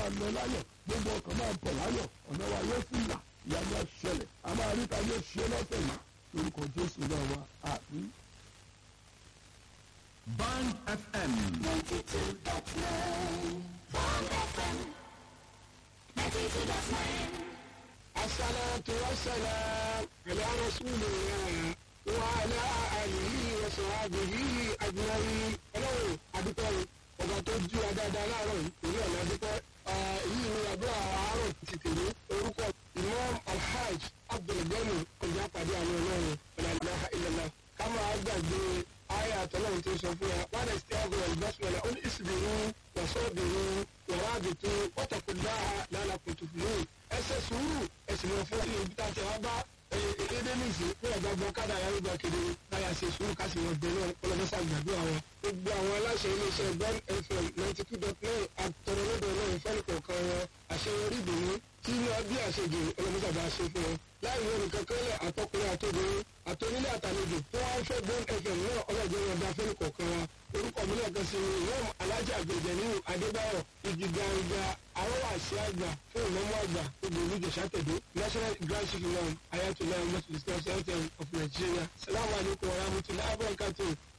máa lọ láyọ̀ gbogbo ọkàn máa bọ̀ láyọ̀ ọ̀nà wa yóò sì là ìyanu àṣẹlẹ̀ a máa rí ta yóò ṣe lọ́sẹ̀ yìí lórúkọ jésù náà wa àmín. Band FM. 92.9 Bond FM 92.9 الصلاة والسلام على رسول الله وعلى آله وصحبه أجمعين. Ọlọ́run adúpẹ́ o, ọba tó jí wa dáadáa láàárọ̀ yìí, èyí ọ̀nà adúpẹ́. Èyí ni àdúrà àárọ̀ ti tèmi. Orúkọ Imam Alhaj Abdulgani ọjà pàdé àwọn ọlọ́run ọ̀làlá ìlànà. Ká máa gbàgbé ayé àtọ́lọ́run tó sọ fún wa. Wọ́n lè ṣe àgọ́ ìbásùnmọ̀lá. Ó ní ìsìnkú wàsọ́ọ̀bìrú wàràbìtú wọ́tàkùnláhà lálàkùntùfìlú. Ẹ ṣe sùúrù ẹ̀sìn lọ fún ibi tá a ti wá bá èdè nìsí fún ọ̀gá gbọ́ kádà yàrá ìgbà kedere báyà ṣe sùúrù káṣí wọn bẹ̀rẹ̀ ọlọ́mọṣà gbàdúrà wọn. gbogbo àwọn aláṣẹ iléeṣẹ́ Bond FM ninety two dot nine àtọ̀rọ̀lọ́dọ̀ náà ìfẹ́ni kọ̀ọ̀kan wọn àṣeyọrí ìdùnnú tí wọ́n bí àṣejù ọlọ́mọṣà bá ṣe fún wọn. láì wọ́n nìkan kẹ́lẹ̀ àtọkùnrin àtobìnrin àtọ́nílé àtàlejò tó wá ń fẹ́ Bond FM náà ọlọ́jọ́ wọn dá fẹ́ni kọ̀ọ̀kan wa. orúkọ mi náà kan sí ni ìwọ́n alájà àgbèjẹ nínú Adébáyọ̀ igi gbangba arọ́wà àṣẹ àgbà fún ìmọ̀mọ́ àgbà gbogbo olùjẹ̀sà tẹ̀dó national grand chief imam ayatollah muhammad islam center of nigeria salamu alaykum wa rahmatulahi wa barakatuh